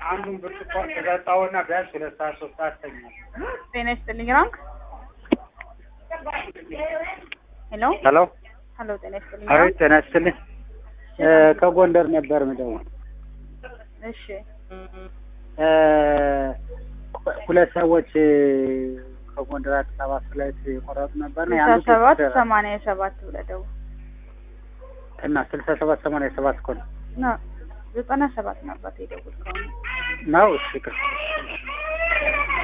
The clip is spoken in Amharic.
አንዱን ብርጭቆ ተጠጣውና ቢያንስ ሁለት ሰዓት ሶስት ሰዓት ተኛል። ጤና ይስጥልኝ ራንክ ሄሎ ሄሎ ሄሎ ጤና ይስጥልኝ አቤት፣ ራንክ ጤና ይስጥልኝ። እ ከጎንደር ነበር ምደውል እሺ እ ሁለት ሰዎች ከጎንደር አዲስ አበባ ፍላይት የቆረጡ ነበር ነው ስልሳ ሰባት ሰማንያ ሰባት ብለህ ደውል እና ስልሳ ሰባት ሰማንያ ሰባት እኮ ነው ና ዘጠና ሰባት ነበር የደወልከው ነው። እሺ ይቅር